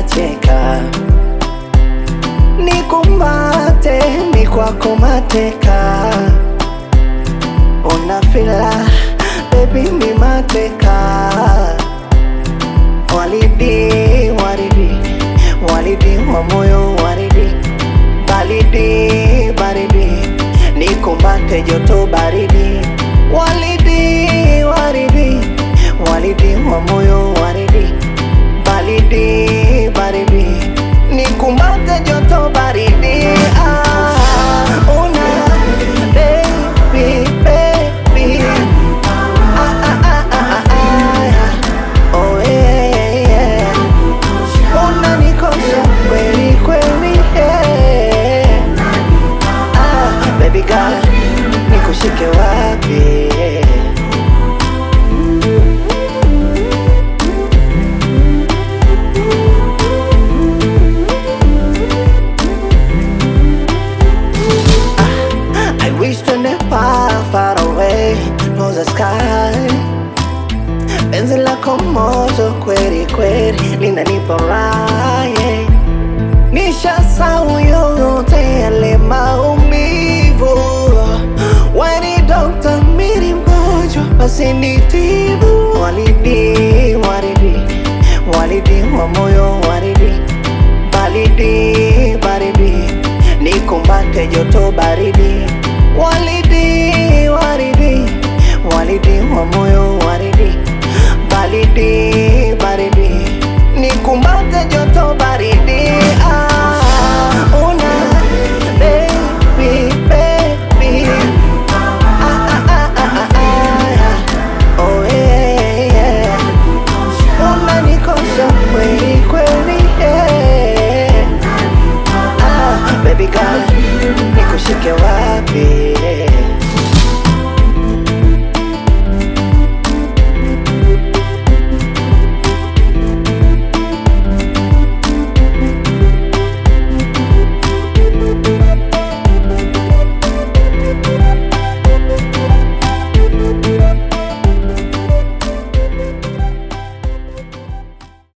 nacheka, nikumbate ni kwako mateka, unafila baby mi mateka, walidi waridi walidi wa moyo waridi baridi baridi nikumbate joto baridi walidi waridi walidi wa moyo waridi baridi baridi nikumbate joto baridi ah, una baby baby ah, ah, ah, ah, ah, ah. Oh, yeah, yeah, yeah. Unanikosha kweli kweli yeah. ah, baby girl nikushike wapi I wish to never far away know the sky Penzi lako moto kweli kweli linanipa raha yeah. Nishasahau yote yale maumivu Weni dokta miri mgonjwa basi nitibu Walidi waridi walidi wa moyo waridi baridi baridi nikumbate joto baridi walidi waridi walidi wa moyo waridi baridi baridi nikumbate joto baridi ah, una baby baby ah, ah, ah, ah, ah, ah. Oh, yeah, yeah. Unanikosha kweli kweli yeah. ah, Baby girl nikushike wapi